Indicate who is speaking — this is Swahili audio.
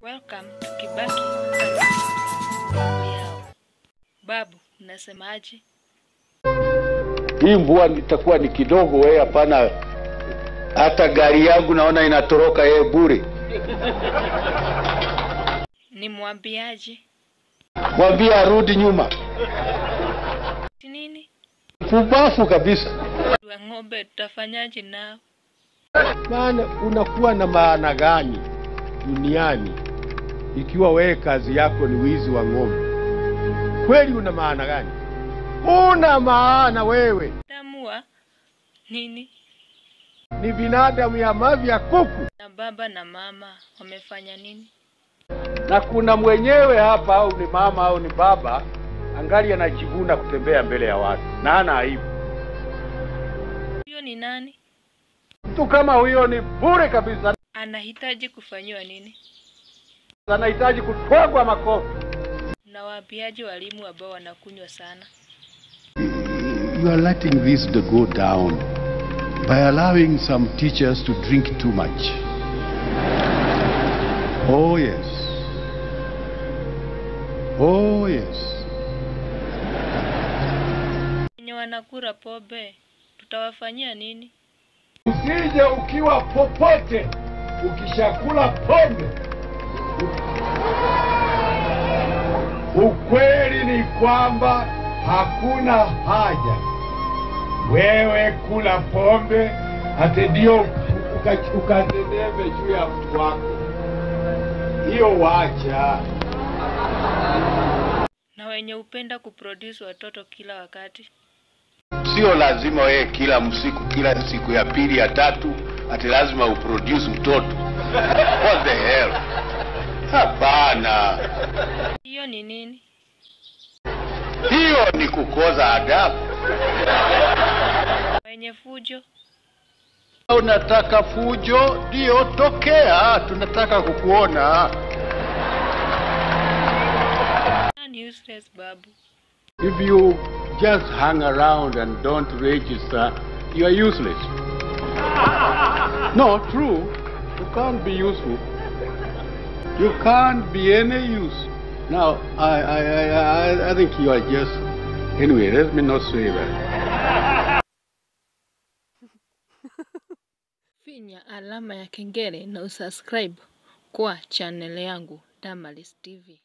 Speaker 1: Welcome to Kibaki Meow. Babu, unasemaje?
Speaker 2: Hii mvua itakuwa ni kidogo, wewe hapana. Hata gari yangu naona inatoroka yeye bure.
Speaker 1: Nimwambiaje?
Speaker 2: Mwambie arudi nyuma,
Speaker 1: Si nini?
Speaker 2: pumbafu kabisa.
Speaker 1: Wa ng'ombe tutafanyaje nao?
Speaker 3: Maana unakuwa na maana gani duniani ikiwa wewe kazi yako ni wizi wa ng'ombe? Kweli una maana gani? Una maana wewe
Speaker 1: Tamua nini?
Speaker 3: ni binadamu ya mavi ya kuku,
Speaker 1: Na baba na mama wamefanya nini?
Speaker 3: na kuna mwenyewe hapa, au ni mama au ni baba, angali anajivuna kutembea mbele ya watu na hana aibu.
Speaker 1: Huyo ni nani?
Speaker 3: Mtu kama huyo ni bure kabisa,
Speaker 1: Anahitaji kufanyiwa nini?
Speaker 3: anahitaji kutwagwa makofi.
Speaker 1: Nawaambiaje walimu ambao wanakunywa sana?
Speaker 4: You are letting this to go down by allowing some teachers to drink too much. Oh, yes. Oh, yes.
Speaker 1: Wenye wanakura pombe tutawafanyia nini?
Speaker 3: Usije ukiwa popote ukishakula pombe. Ukweli ni kwamba hakuna haja wewe kula pombe ate ndio uka- ukazembebe juu ya mtu wako. Hiyo wacha.
Speaker 1: Na wenye hupenda kuproduce watoto kila wakati.
Speaker 2: Sio lazima wewe kila msiku, kila siku ya pili ya tatu, ati lazima uproduce mtoto. What the hell? Hapana,
Speaker 1: Hiyo ni nini?
Speaker 2: hiyo ni kukoza adabu.
Speaker 1: Wenye fujo
Speaker 2: Unataka fujo? Ndio, tokea, tunataka kukuona.
Speaker 1: and useless babu.
Speaker 3: If you just hang around and don't register, you are useless. No, true. You can't be useful. You can't be any use. Now, I, I, I, I, I think you are just. Anyway, let me not say that.
Speaker 1: Finya alama ya kengele na usubscribe kwa channel yangu Damaris TV.